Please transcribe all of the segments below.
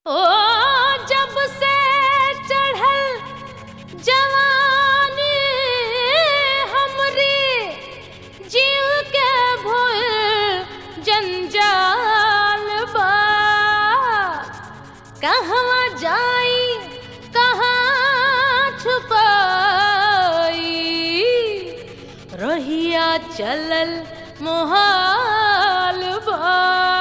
ओ जब से चढ़ल जवानी हमरी जीव के भूल जंजाल बा कहवा जाई कहाँ छुपाई रहिया चलल मोहाल बा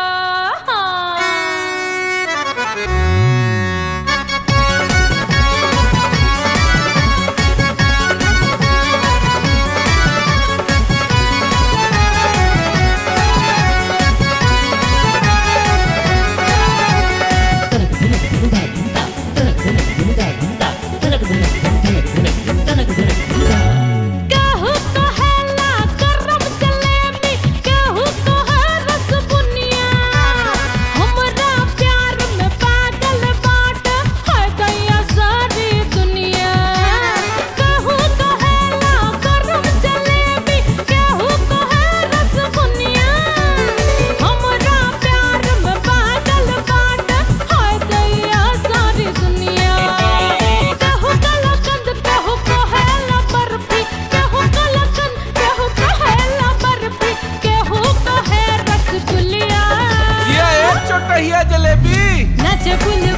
केहू कहेला गरम जलेबी, केहू कहे रसबुनिया। हमरा प्यार में पागल बाटे, है गया सारी दुनिया। केहू कहेला गरम जलेबी, केहू कहे रसबुनिया। हमरा प्यार में पागल बाटे, है गया सारी दुनिया। केहू कलाकंद, केहू कहेला बर्फी, केहू कलाकंद, केहू कहेला बर्फी, केहू कहे रसगुल्ला। ये एक चोटहिया जलेबी नाचे बुल